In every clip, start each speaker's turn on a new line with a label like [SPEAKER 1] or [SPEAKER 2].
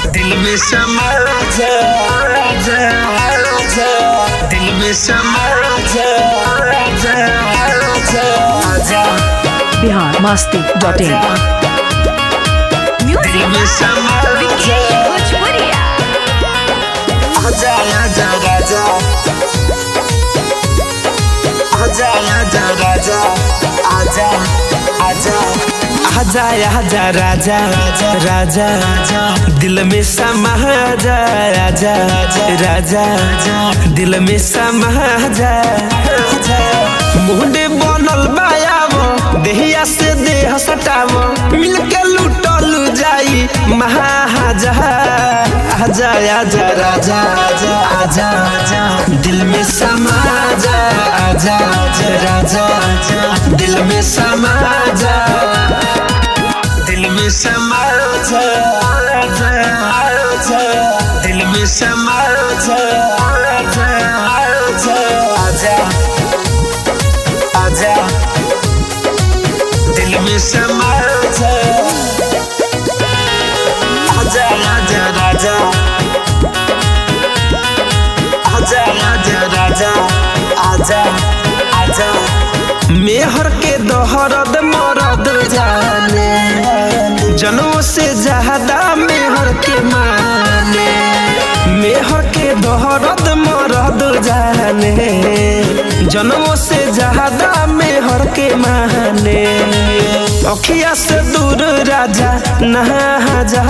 [SPEAKER 1] दिल में समा जा जा जा दिल में समा जा जा जा जा
[SPEAKER 2] बिहार मस्ती डॉट इन
[SPEAKER 1] दिल में समा जा आजा आजा राजा आजा आजा राजा आजा आजा आजा आजा राजा राजा राजा दिल में समा जा राजा राजा दिल में समा जा मुंडे बनल बायावो देहिया से देह सटावो मिलके लुटल जाई महाजा आजा आजा राजा आजा आजा आजा दिल में समा जा आजा आजा राजा आजा दिल में समा जा दिल में समा जा आजा आजा दिल में समा जा आजा आजा आजा आजा दिल में समा जा आजा आजा राजा आजा आजा राजा आजा आजा मेहर के दोहरद मरद जाने जनों से ज्यादा मेहर के माने मेहर के दोहरद मरद जाने जनों से ज्यादा मेहर के माने अखिया से दूर राजा नहा जा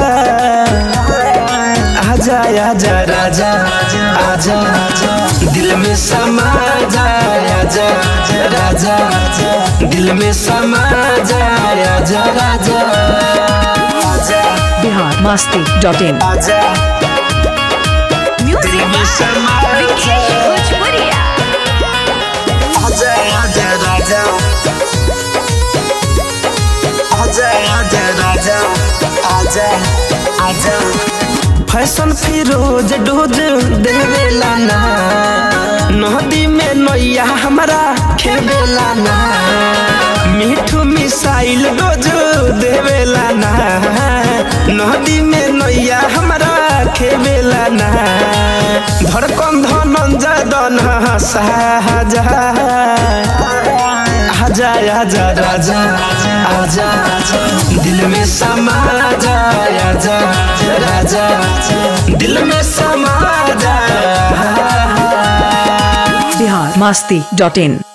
[SPEAKER 1] आजा आजा राजा आजा आजा दिल में समा जा आजा राजा दिल में समा जा आजा राजा आजा
[SPEAKER 2] बिहार मस्ती डॉट इन
[SPEAKER 1] आजा दिल में समा जा आजा आजा राजा आजा आजा राजा आजा आजा फैशन फिरोज डोज देवेला ना नदी में नैया हमारा खेवेला ना मिठू मिसाइल डोज देवेला ना नदी में नैया हमारा खेवेला ना धड़कन धनंजय दन साजा आजा आजा राजा आजा आजा दिल में समा जा आजा राजा दिल में समा जा
[SPEAKER 2] बिहार मस्ती डॉट इन